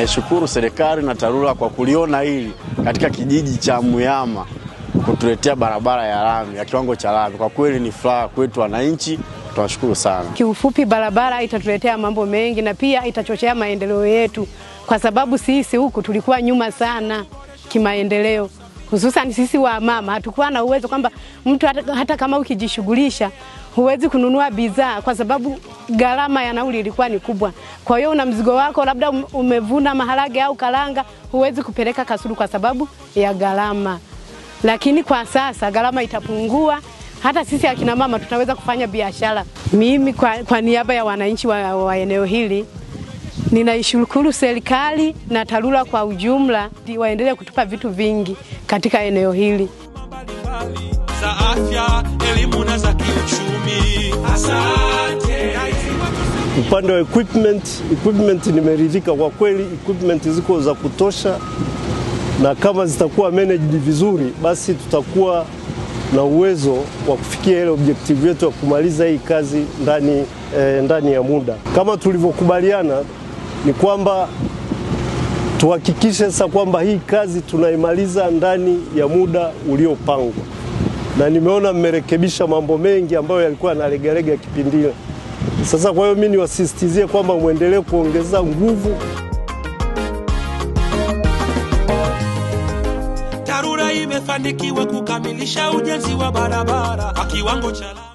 Tunaishukuru serikali na TARURA kwa kuliona hili katika kijiji cha Muyama kutuletea barabara ya lami ya kiwango cha lami. Kwa kweli ni furaha kwetu wananchi, tunashukuru sana. Kiufupi, barabara itatuletea mambo mengi na pia itachochea maendeleo yetu, kwa sababu sisi huku tulikuwa nyuma sana kimaendeleo, hususan sisi wa mama hatukuwa na uwezo kwamba mtu hata, hata kama ukijishughulisha huwezi kununua bidhaa kwa sababu gharama ya nauli ilikuwa ni kubwa. Kwa hiyo una mzigo wako, labda umevuna maharage au karanga, huwezi kupeleka Kasulu kwa sababu ya gharama. Lakini kwa sasa gharama itapungua, hata sisi akina mama tutaweza kufanya biashara. Mimi kwa, kwa niaba ya wananchi wa, wa eneo hili ninaishukuru serikali na TARURA kwa ujumla, waendelee kutupa vitu vingi katika eneo hili mbalimbali za afya, elimu na za kiuchumi. Asante. Upande wa equipment, equipment nimeridhika kwa kweli, equipment ziko za kutosha, na kama zitakuwa managed vizuri, basi tutakuwa na uwezo wa kufikia ile objective yetu ya kumaliza hii kazi ndani, eh, ndani ya muda kama tulivyokubaliana. Ni kwamba tuhakikishe sasa kwamba hii kazi tunaimaliza ndani ya muda uliopangwa, na nimeona mmerekebisha mambo mengi ambayo yalikuwa yanalegalega kipindi ile. Sasa kwa hiyo mimi niwasisitizie kwamba mwendelee kuongeza nguvu. TARURA imefanikiwa kukamilisha ujenzi wa barabara kwa kiwango cha lami.